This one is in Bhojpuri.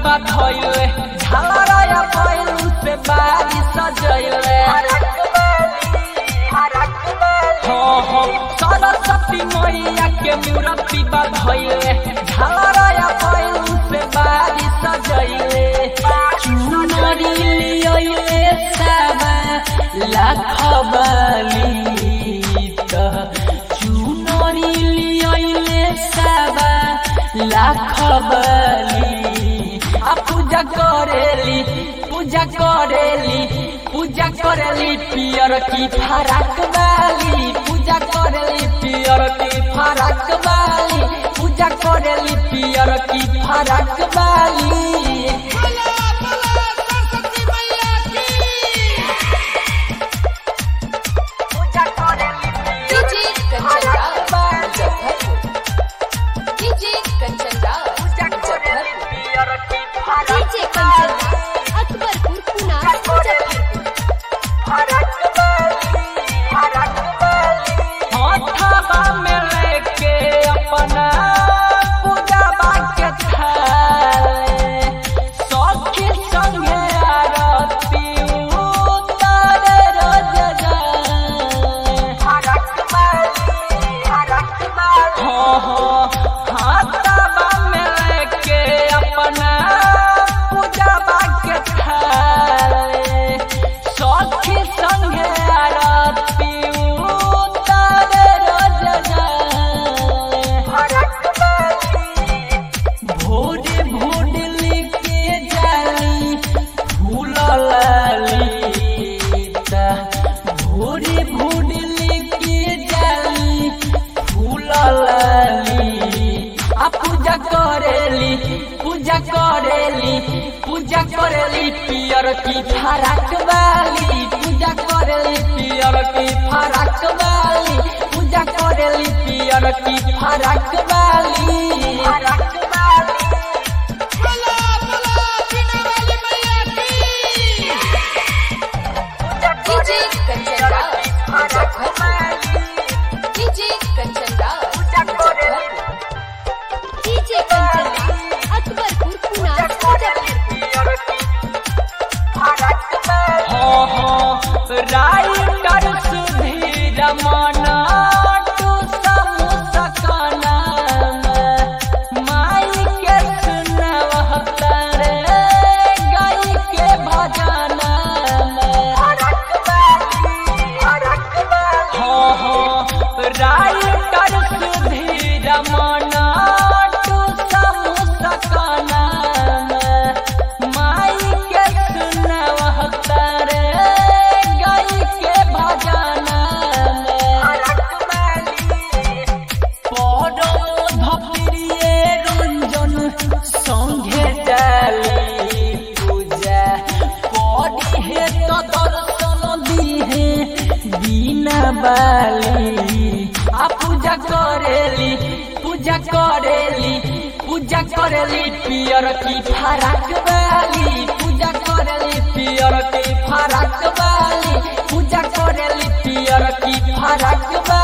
बा धइले झालराया पैलू से बारी सजैले हाँ हाँ सरस्वती मैया के मूर्ति बा धइले झालराया पैलू से बारी सजैले चुनरी लियले साबा लाख बलित चुनरी लियले साबा लाख बली आ पूजा करेली पूजा करेली पूजा करेली पियर की फराक वाली पूजा करेली पियर की फराक वाली पूजा करेली पियर की फराक वाली बोला बोला सरस्वती मैया की DJ Kanchan Raj Muzaffarpur DJ Kanchan Raj Muzaffarpur DJ Kanchan Raj Akbarpur Puna Muzaffarpur हाथवा में लेके अपना पूजवा के थाले सखी संगे आरती उतारे रोज जाए हाँ हाँ हाथवा में लेके अपना पूजवा के थाले सखी संगे आरती उतारे रोज जाए भोरे भोरे लेके जाली फूल ललिता भोरे भोरे लेके जाली फूल लली आ पूजा करेली पूजा करेली पूजा करेली पियर की फराक वाली पूजा करेली पियर की फराक वाली पूजा करेली पियर की फराक वाली बोला बोला बिना वाली मैया की DJ Kanchan Raj Muzaffarpur DJ Kanchan Raj Muzaffarpur DJ Kanchan Raj Akbarpur Puna Muzaffarpur हाँ हाँ राइटर सुधीर मना टू समुसकना माई के सुनवहता रे गाई के भजना हाँ हाँ राइटर सुधीर मना टू समुसकना माई के सुनवहता रे गाई के भजना পরধপ্রিয়ে রঞ্জন সঙ্গে ডালি পূজা পড়িহে তো দর্শন দিহে বিনা বালি আ পূজা করেলি পূজা করেলি পূজা করেলি পিয়র কি ফারাক বালি পূজা করেলি পিয়র কি ফারাক বালি পূজা করেলি পিয়র কি ফারাক বালি